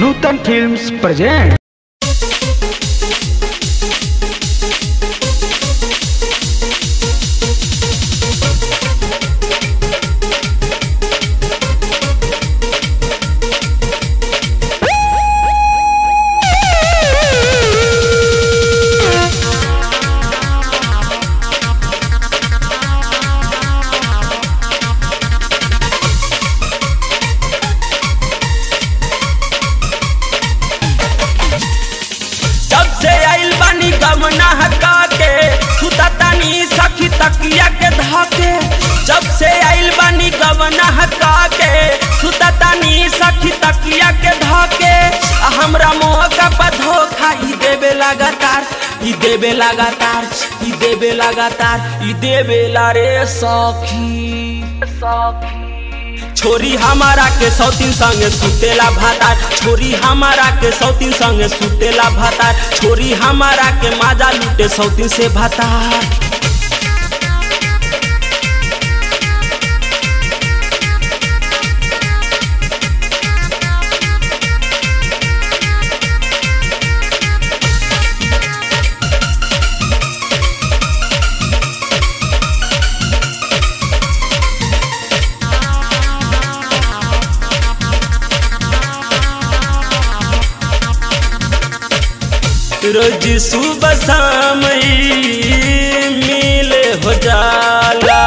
नूतन films present जब से आइल बानी गमना हका के सुता तानी सखी तकिया के धके जब से आइल बानी गमना हका के सुता तानी सखी तकिया के धके आ हमरा मौका पर धोखा ई देबे लगातार ई देबे लगातार ई देबे लगातार ई देबे ला रे सखी सखी छोरी हमारा के सौतीन संगे सुतेला भातार छोरी हमारा के सौतीन संगे सुतेला भातार छोरी हमारा के माजा लूटे सौतीन से भातार रोज सुबह शाम ई मिल हो जाला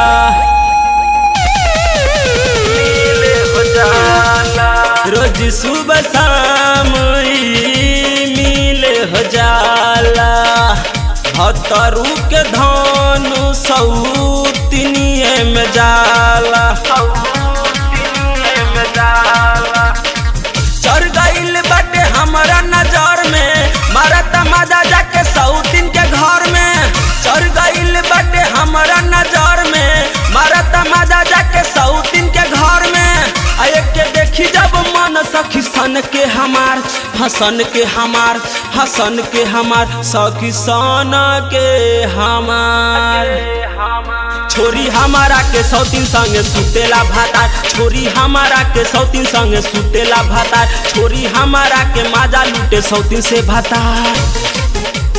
मिल हो जाला रोज सुबह शाम ई मिल हो जाला हतरू के धनु सौतिनिए में जाला सौतिनिए में जाला चढ़ गईल बाटे हमारा नजर में मारा तमाजा जाके सौतीन के घर में चढ़ गईल बाटे हमारा नजर में मारा तमाजा जाके सौतीन के घर में आ एक के देखी जब मन सखी सन के हमार हसन के हमार हसन के हमार सखी सन के हमार छोरी हमारा के सौतीन संगे सुतेला भातार छोरी हमारा के सौतीन संगे सुतेला भातार छोरी हमारा के माजा लूटे सौतीन से भातार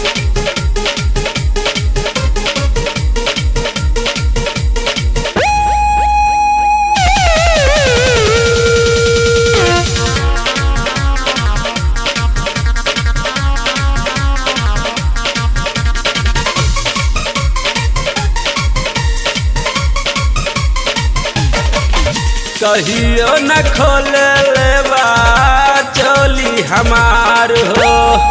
कहियो न खोल लेबा चोली हमार हो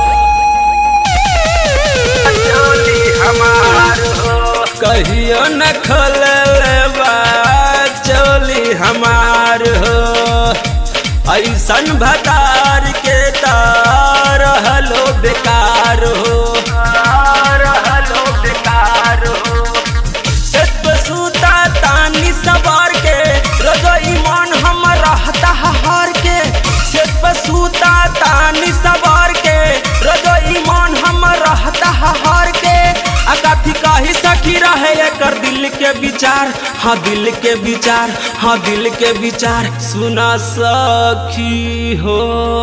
चोली हमार हो कहियो न खोल लेबा चोली हमार हो ऐसन भतार के तार हलो बेकार हो रहलो बेकार हो सेत सूता तानी सवार के रगई मन हम रहता हार के सेत सूता तानी सवार के रगई मन हम रहता हार के आ काफी काही सखी रहे एकर दिल के विचार हाँ दिल के विचार हाँ दिल के विचार सुना सखी हो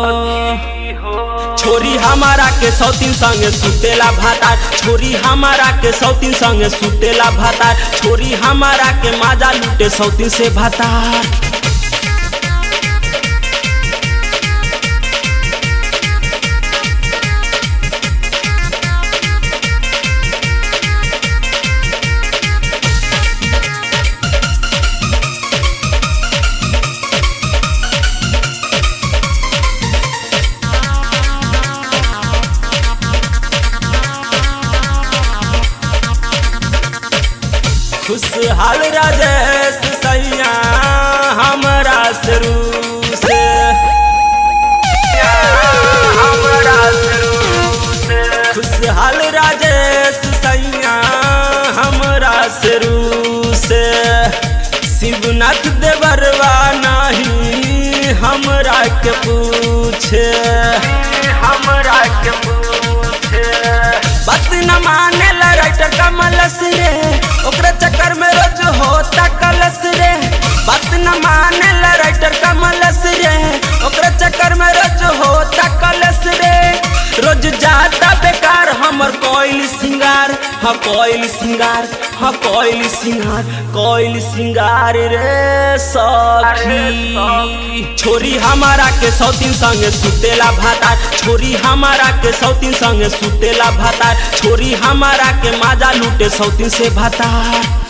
छोरी हमारा के सौतीन संगे सुतेला भातार छोरी हमारा के सौतीन संगे सुतेला भातार छोरी हमारा के माजा लूटे सौतीन से भातार खुशहाल राजेश सैया हमरा शुरू से हमरा शुरू से खुशहाल राजेश सैया हमरा शुरू से शिवनाथ देवरवा नहीं हमरा के पूछे हमरा के पूछे बात न माने ला राइटर कमलस रे ओकरे चक्कर में रोज होता कलस रे बात न माने ला राइटर कमलस रे ओकरे चक्कर में रोज होता हमर कोयल सिंगार ह कोयल सिंगार ह कोयल सिंगार कोयल सिंगार रे सखी छोरी हमारा के सौतीन संगे सुतेला भातार छोरी हमारा के सौतीन संगे सुतेला भातार छोरी हमारा के माजा लूटे सौतीन से भातार